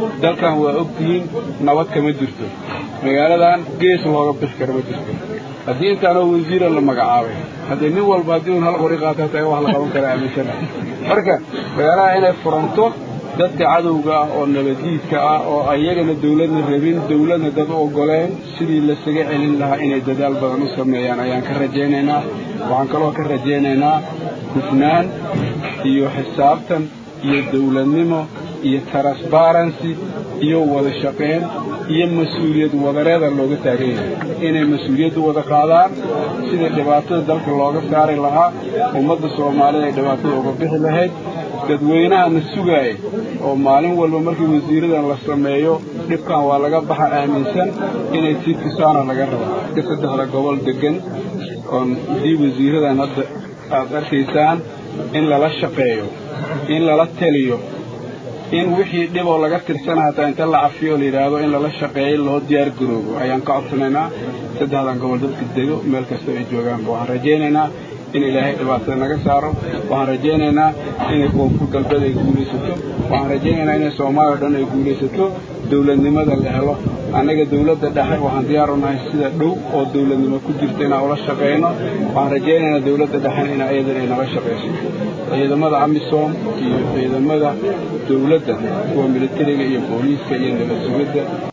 dalkan waa ogtihiin nabad kama jirto magaaladan gees looga bixi kara ma jirto haddii intaanoo wasiira la magacaabay haddee nin walba haddii un hal qori qaato hataa wax la qaban kara aaminsana marka magaalaha inay furanto dadka cadowga ah oo nabadiidka ah oo ayagana dawladna rabin dawladna dad u ogoleen sidii lasaga celin lahaa inay dadaal badan u sameeyaan ayaan ka rajaynaynaa waxaan kaloo ka rajaynaynaa hufnaan iyo xisaabtan iyo dawladnimo iyo transparency iyo wada shaqayn iyo mas-uuliyad wadareeda looga taagan yahay inay mas-uuliyaddu wada qaadaan sidii dhibaatada dalka looga saari lahaa ummadda soomaalida ay dhibaatada uga bixi lahayd dadweynaha na sugaaya oo maalin walba markii wasiiradan la sameeyo dhibkan waa laga baxa aaminsan inay sii tusaana laga raba ka saddexda gobol degan oon dii wasiiradan hadda aad arkaysaan in lala shaqeeyo in lala teliyo in wixii dhiboo laga tirsana hataa inta la cafiyo la yidhaahdo in lala shaqeeyo loo diyaar garoobo ayaan ka codsanaynaa saddexdan gobol dadka dego meel kasta ay joogaanba waxaan rajaynaynaa in ilaahay dhibaatada naga saaro waxaan rajaynaynaa inay koonfur galbeed ay guulaysato waxaan rajaynaynaa inay soomaaliya o dhan ay guulaysato dawladnimada la helo annaga dawladda dhexe waxaan diyaar u nahay sida dhow oo dawladnimo ku jirta inaan ula shaqayno waxaan rajaynaynaa dawladda dhexe in ayadan ay naga shaqayso ciidamada amisom iyo ciidamada dawladda kuwa militariga iyo booliiska iyo nabad sugidda